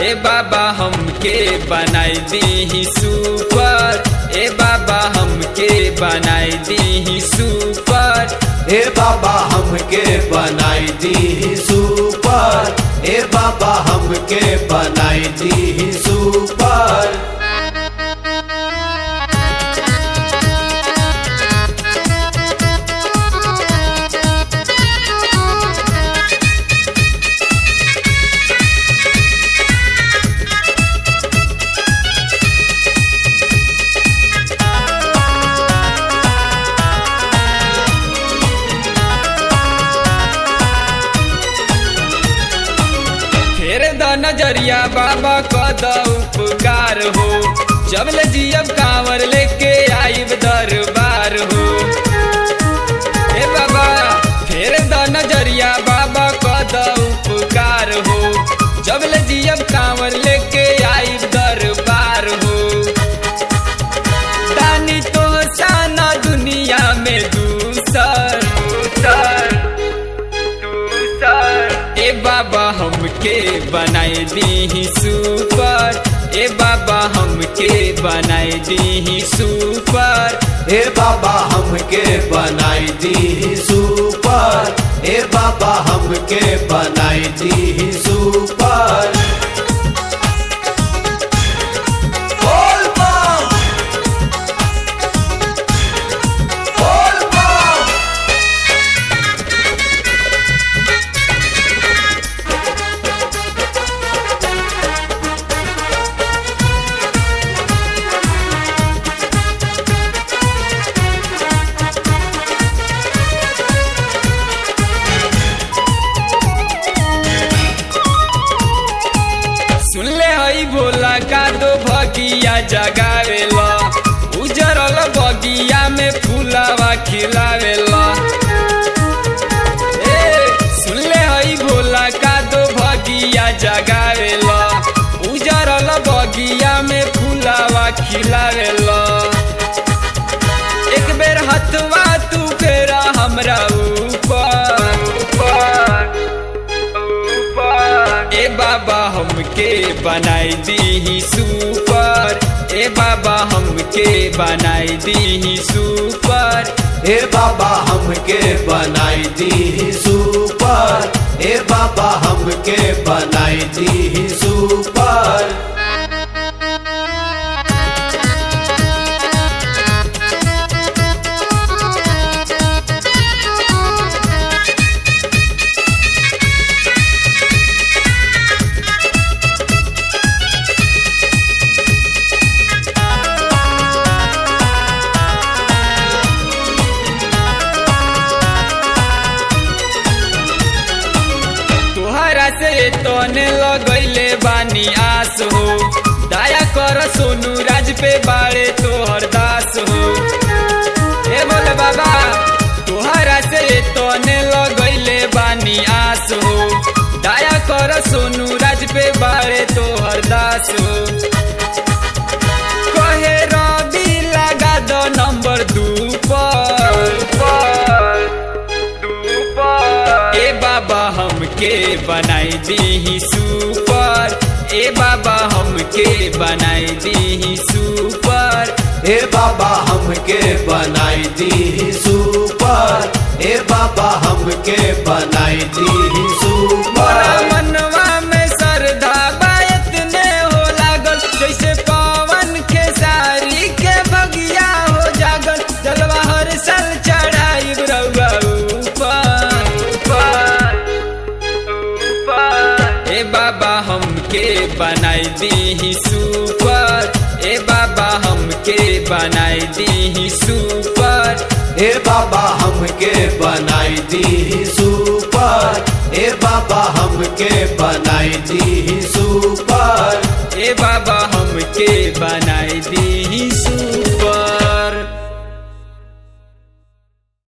ए बाबा हमके बनाई दी सुपर ए बाबा हमके बनाई दी सुपर ए बाबा हमके बनाई दी सुपर ए बाबा हमके बनाई दी सुपर फेर द नजरिया बाबा कद उपकार हो जब ले जियब कांवर लेके आइब दरबार हो ए बाबा फेर द नजरिया बाबा कद उपकार हो जब ले जियब कांवर लेके आइब दरबार हो दानी तो साना दुनिया में दूसर दूसर दूसर ए बाबा हमके बनाई दी सुपर ए बाबा हमके बनाई दी सुपर ए बाबा हमके बनाई दी सुपर ए बाबा हमके बनाई दी सुपर बोल बम! बोल बम! सुन ले हई भोला का दो भगिया जगावेला उजरल बगिया में फूलावा खिलावेला ए सुन ले हई भोला का दो भगिया जगावेला उजरल बगिया में फूलावा खिलावेला एक बेर हथवा तू फेरा हमरा ऊपर ऊपर ऊपर ए बाबा हमके बनाई दी सुपर ए बाबा हमके बनाई दी सुपर ए बाबा हमके बनाई दी सुपर ए बाबा हमके बनाई दी सुपर तुहरा से तने लगैले बानी आस हो दया कर सोनू राज पे बाड़े तोहर दास हो ए बोले बाबा तुहरा से तने लगैले बानी आस हो दया कर सोनू राज पे बाड़े तोहर दास हो कहे रवि लगा दो नंबर दू पर ए बाबा हमके बनाई दी सुपर ए बाबा हमके बनाई दी सुपर ए बाबा हमके बनाई दी सुपर ए बाबा हमके बनाई दी मोरा सुपर मनवा में श्रद्धा बायत ने हो लागल जैसे पवन के सारी के बगिया हो जागल जलवा हर साल चढ़ाई रउआ ऊपर ऊपर ऊपर ए बाबा हमके बनाई दी सुपर ए बाबा हमके बनाई दी सुपर ए बाबा हमके बनाई दी सुपर ए बाबा हमके बनाई दी सुपर ए बाबा हमके बनाई दी सुपर